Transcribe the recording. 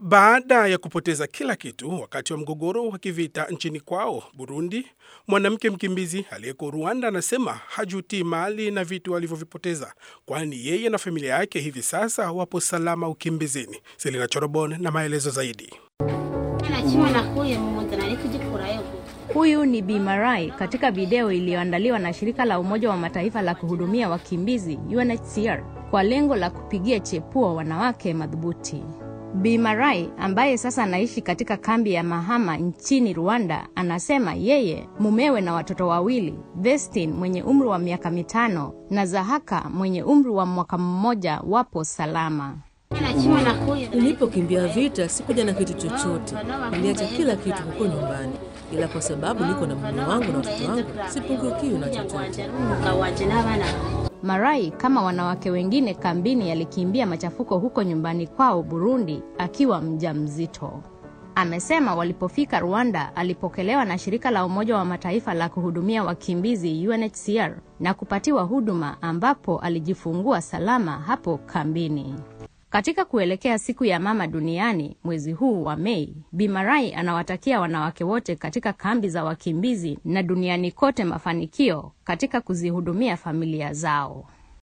Baada ya kupoteza kila kitu wakati wa mgogoro wa kivita nchini kwao Burundi, mwanamke mkimbizi aliyeko Rwanda anasema hajutii mali na vitu alivyovipoteza, kwani yeye na familia yake hivi sasa wapo salama ukimbizini. Selina Chorobon na maelezo zaidi. Huyu ni Bi Marai katika video iliyoandaliwa na shirika la Umoja wa Mataifa la kuhudumia wakimbizi UNHCR kwa lengo la kupigia chepuo wanawake madhubuti. Bi Marai ambaye sasa anaishi katika kambi ya Mahama nchini Rwanda anasema yeye, mumewe na watoto wawili, Vestin mwenye umri wa miaka mitano na Zahaka mwenye umri wa mwaka mmoja wapo salama. Nilipokimbia vita sikuja na kitu chochote, niliacha kila kitu huko nyumbani, ila kwa sababu niko na mume wangu na watoto wangu sipungukiwi na chochote. Marai kama wanawake wengine kambini alikimbia machafuko huko nyumbani kwao Burundi akiwa mjamzito. Amesema walipofika Rwanda alipokelewa na shirika la Umoja wa Mataifa la kuhudumia wakimbizi UNHCR na kupatiwa huduma ambapo alijifungua salama hapo kambini. Katika kuelekea siku ya mama duniani mwezi huu wa Mei, Bimarai anawatakia wanawake wote katika kambi za wakimbizi na duniani kote mafanikio katika kuzihudumia familia zao.